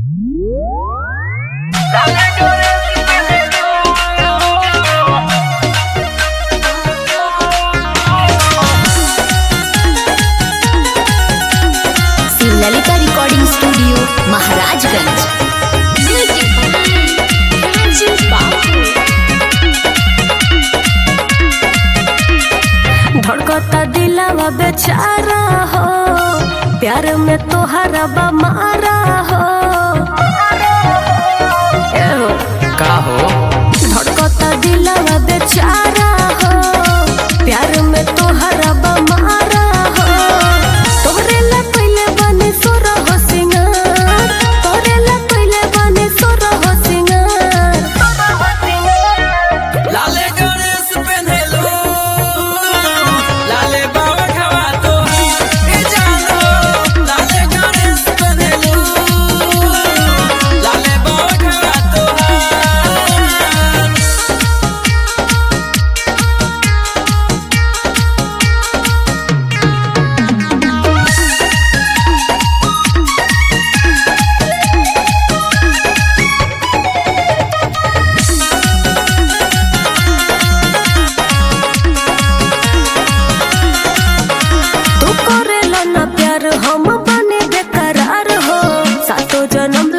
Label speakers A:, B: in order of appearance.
A: Lalita recording studio Maharajganj
B: धड़कता दिलावा बेचारा हो प्यार में तोहरा बमारा हो ए हो
C: का हो
B: धड़कता दिलावा बेचारा हो प्यार में तोहरा बमारा हो तोहरे ला पहले बने सोरा हो सिंगार तोहरे ला पहले बने सोरा हो सिंगार
C: लाले गणेश पेन्हेलो लाले बाबा खवा तो ए जानो लाले गणेश पेन्हेलो लाले बाबा खवा तो
B: तू करेला ना प्यार हम बने बेकरार हो सातो जन्म